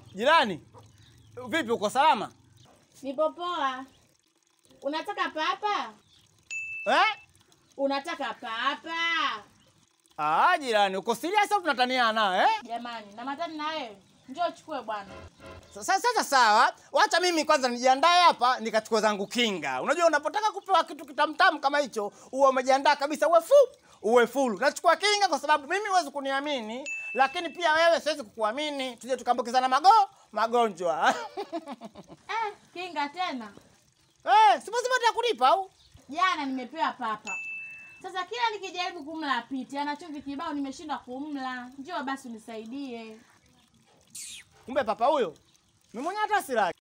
Jirani, vipi, uko salama Nipo poa. Unataka papa? eh? Unataka papa? Ah, jirani, uko serious au tunataniana eh? Jamani, na matani na wewe. Njoo chukue bwana. Sasa sasa sawa, wacha mimi kwanza nijiandae hapa nikachukua zangu kinga. Unajua unapotaka kupewa kitu kitamtamu kama hicho, uwe umejiandaa kabisa, uwe fu uwe full. Nachukua kinga kwa sababu mimi huwezi kuniamini, lakini pia wewe siwezi kukuamini, tuje tukaambukizana mago magonjwa Eh, kinga tena. eh, si lazima atakulipa au? Jana nimepewa papa. Sasa kila nikijaribu kumla apiti, ana chumvi kibao nimeshindwa kumla. Njoo basi unisaidie. Kumbe papa huyo mimi mwenyewe hata silaki.